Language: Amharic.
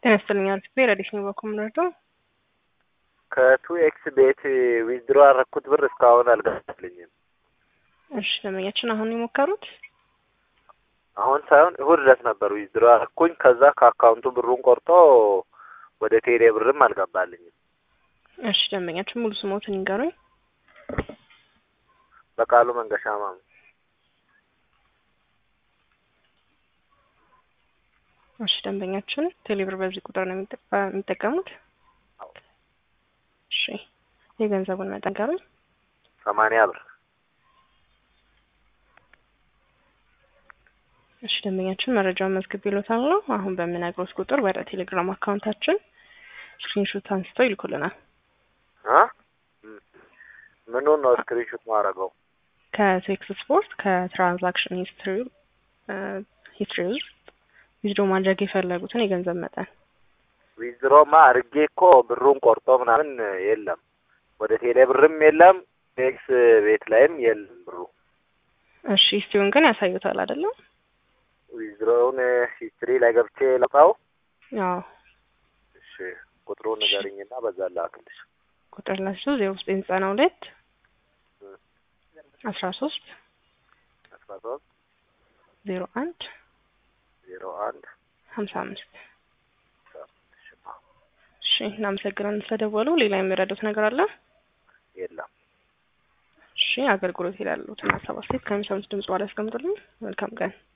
ጤና ይስጥልኝ አርቲስት ረዲስ ነው በኮምረዶ ከቱ ኤክስ ቤት ዊዝድሮ ያረኩት ብር እስካሁን አልገባልኝም። እሺ ደንበኛችን አሁን የሞከሩት አሁን ሳይሆን እሁድ ዕለት ነበር ዊዝድሮ ያረኩኝ። ከዛ ከአካውንቱ ብሩን ቆርጦ ወደ ቴሌ ብርም አልገባልኝም። እሺ ደንበኛችን ሙሉ ስሞትን ይንገሩኝ። በቃሉ መንገሻ ማሙ እሺ ደንበኛችን ቴሌብር በዚህ ቁጥር ነው የሚጠቀ- የሚጠቀሙት? እሺ የገንዘቡን መጠን ንገሩኝ። ሰማንያ ብር እሺ ደንበኛችን መረጃውን መዝግብ ይሎታል ነው። አሁን በምነግሮት ቁጥር ወደ ቴሌግራም አካውንታችን ስክሪንሾት አንስተው ይልኩልናል። አ ምኑን ነው ስክሪንሾት ማድረገው? ከቴክስ ስፖርት ከትራንዛክሽን ሂስትሪ ሂስትሪ ውስጥ ዊዝድሮ ማድረግ የፈለጉትን የገንዘብ መጠን ዊዝድሮማ አድርጌ እኮ ብሩን ቆርጦ ምናምን የለም። ወደ ቴሌ ብርም የለም፣ ቴክስ ቤት ላይም የለም ብሩ። እሺ ሂስትሪውን ግን ያሳዩታል አይደለም? ዊዝድሮውን ሂስትሪ ላይ ገብቼ ላውጣው። አዎ እሺ ቁጥሩን ንገሪኝና በዛ ላክልሽ። ቁጥር ላቸው ዜሮ ዘጠኝ ዘጠና ሁለት አስራ ሶስት አስራ ሶስት ዜሮ አንድ ዜሮ አንድ ሀምሳ አምስት እሺ እናመሰግናለን ስለደወሉ። ሌላ የሚረዱት ነገር አለ? የለም። እሺ አገልግሎት ይላሉትን ሀሳብ አስተያየት ከሚሰሙት ድምጽ በኋላ ያስቀምጡልኝ። መልካም ቀን